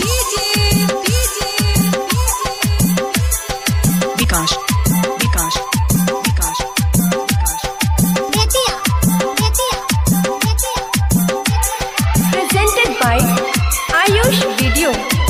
Vikas Vikas Vikas Vikas presented by Ayush Video.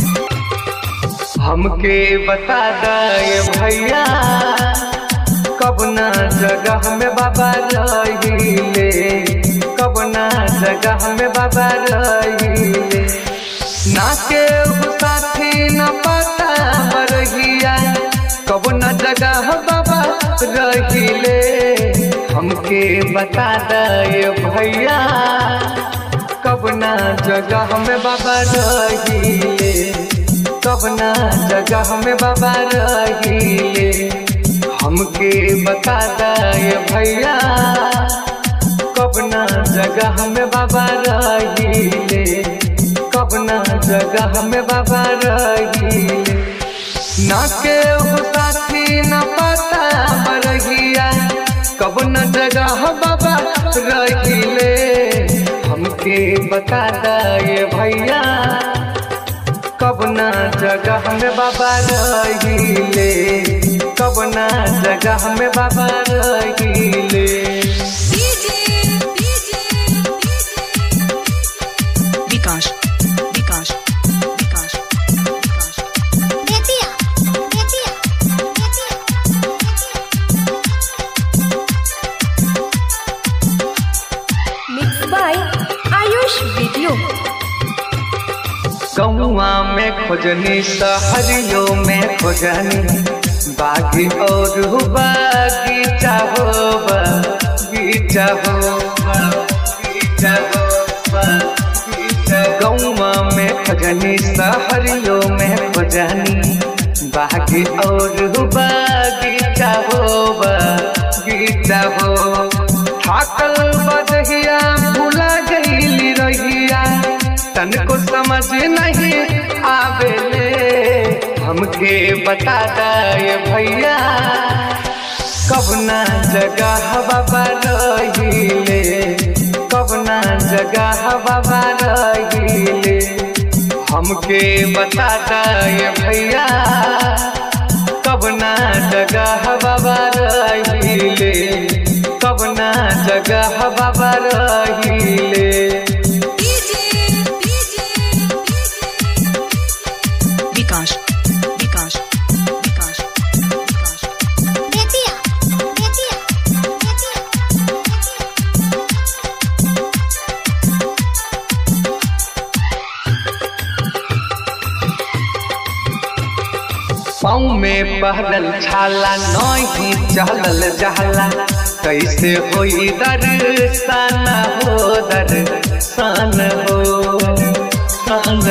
हमके बता दे भैया कब ना जगह में बाबा रहिले कब ना जगह में बाबा रहिले ना के साथी न पता मरहिया कब ना जगह बाबा रहिले हमके बता दे भैया कब ना जगह में बाबा रहिले कब ना जगह में बाबा रहिले हमके बता दे भैया कब ना जगह में बाबा रहिले कब ना जगह में बाबा रहिले ना के साथी न पता मरहिया कब न जगह बाबा रहिले हमके बता दे भैया कब ना जगह में बाबा रहिले कब ना जगह में बाबा रहिले विकास विकास विकास विकास Mixed by Ayush Video. गौआ में खोजनी सहरियो में खोजनी बागी और बागीचा हो बगीचा हो बगीचा हो बगीचा गौआ में खोजनी सहरियो में खोजनी बागी और बागीचा हो बगीचा हो थाकल बदहिया भुला गईली रहिया तनको समझ नहीं आवेले हमके बता दे भैया कब ना जगह बाबा रहिले कब ना जगह बाबा रहिले हमके बता दे भैया कब ना जगह बाबा रहिले कब ना जगह बाबा रहिले विकास विकास विकास विकास पाँव में पहरल छाला नहीं चलल जहला कैसे होई दर्शन हो दर्शन हो सन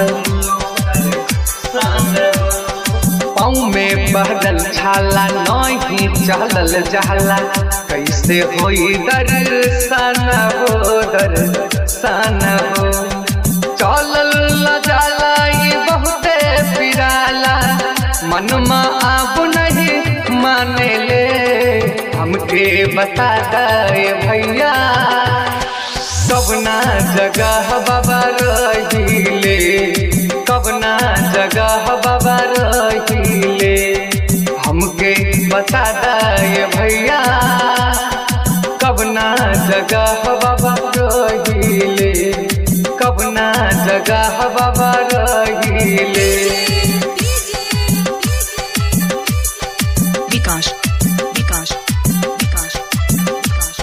पाँव में पहरल छाला नहीं चलल जहला कैसे होई दर्शन हो दर्शन हो चलल न जाला ई बहुते पिराला मनमा आप नहीं माने ले हमके बता दे भैया कब ना जगह बाबा रहिले कब ना जगह बाबा रहिले हमके बता दे भैया कब ना जगह बाबा रहिले कब ना जगह बाबा रहिले विकास विकास विकास विकास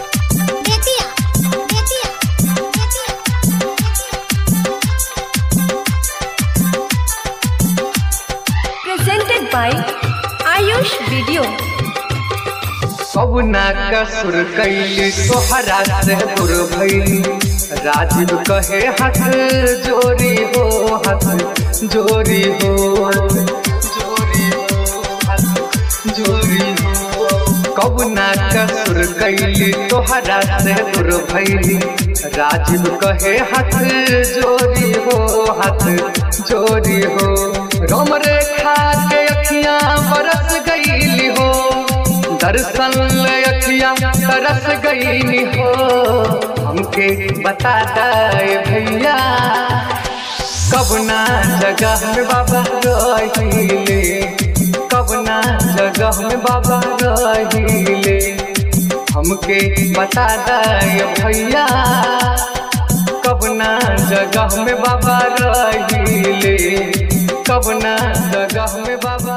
Presented by Ayush Video. सब ना कसुर कैली तोहरा से दूर भैली राजीव कहे हाथ जोरी हो हाथ जोरी हो जोरी हो हाथ जोरी हो कब ना कसुर कैली तोहरा से दूर भैली राजीव कहे हाथ जोरी हो हाथ जोरी हो रोम रेखा के अखियां बरस गईली हो दर्शन अखियां तरस गईली हो हमके बता दे भैया कबना जगह में बाबा रहिले कबना जगह में बाबा रहिले हमके बता दे भैया कबना जगह में बाबा रहिले कबना जगह में बाबा